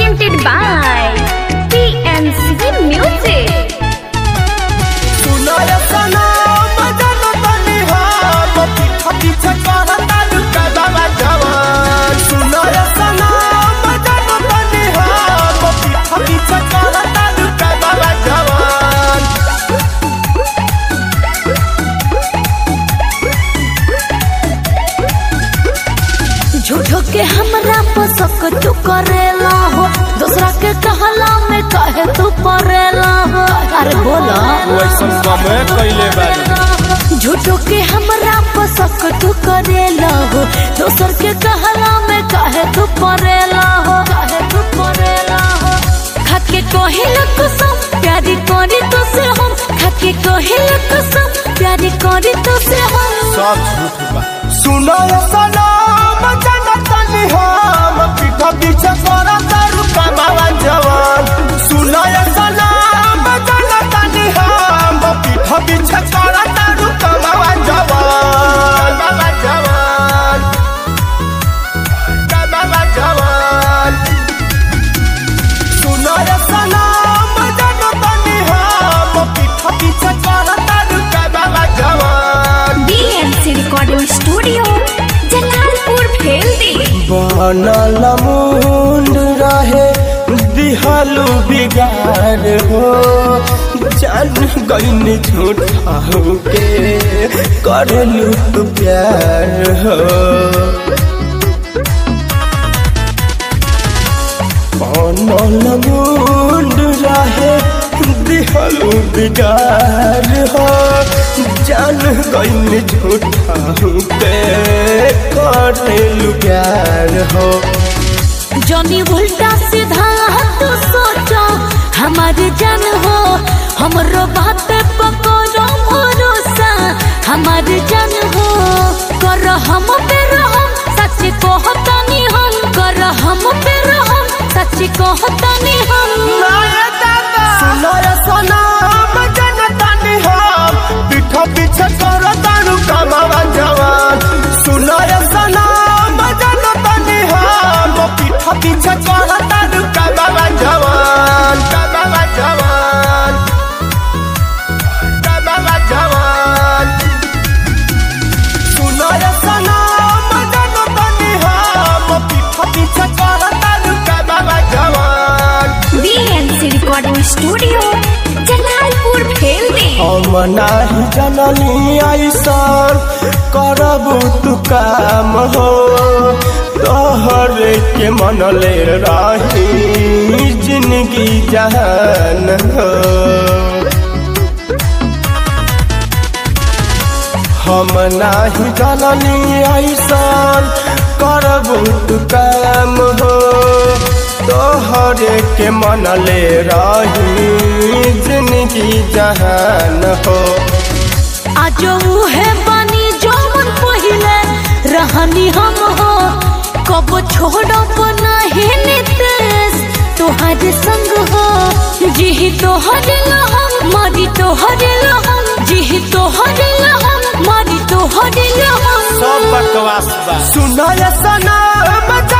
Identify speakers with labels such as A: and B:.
A: presented by PNC Music.
B: सुनाय सनम जनतनी हम पीछा पीछा करता लुका बाबा जवान सुनाय सनम जनतनी हम पीछा पीछा करता लुका बाबा जवान
C: झूठो के हमरा पसक तू करेला हो दूसरा के कहला में कहे तू परेला हो अरे बोला
B: वैसन कमे कैले बानी
C: झूठो के हमरा पसक तू करेला हो दूसर के कहला में कहे तू परेला हो कहे तू परेला हो खाके कहिला कसम प्यारी करी तो से हम खाके कहिला कसम प्यारी करी तो से हम
B: सब झूठ बा सुनाय सनम जनतनी हम पीछा पीछा करता लुका बाबा जवान सुनाय सनम जनतनी हम पीछा पीछा करता लुका बाबा जवान बाबा जवान बाबा जवान सुनाय सनम जनतनी हम पीछा पीछा करता लुका बाबा जवान
A: BNC Recording Studio, Jalalpur Bheldi
B: बनल मुंड रहे दिहलु बिगार हो जान गईन झूठा के करलू तू प्यार हो बनल मुंड रहे दिहलु बिगार हो जान गईन झूठा के करलू प्यार हो
C: जनी उल्टा सीधा तू सोचो हमारे जन हो हमरो बात पकड़ो भरोसा हमारे जन हो कर हम पे रहम सच कहतनी हम कर हम पे रहम सच कहतनी हम
B: सुनाय सनम जनतनी हम पीठा पीछे करो तारू कमावा जवान सुनाय सनम जनतनी हम पीठा पीछे करो तारू कमावा जवान कमावा जवान कमावा जवान सुनाय सनम जनतनी हम पीठा पीछे करो तारू कमावा जवान
A: BNC Recording Studio, Jalalpur Bheldi
B: हम नाही जननी ऐसन करबू तू काम हो तोहरे के मनले रही जिंदगी जहान हो हम नाही जननी ऐसन करबू तू काम हो तोहरे के मनले रही जिंदगी जहान हो
C: आज उहे बनी जौन पहिले रहनी हम हो कब छोड़ब नहीं नितेश तोहरे संग हो जी तोहरे लहम मरी तोहरे लहम जी तोहरे लहम मरी तोहरे लहम
B: सब बकवास बा सुनाय सनम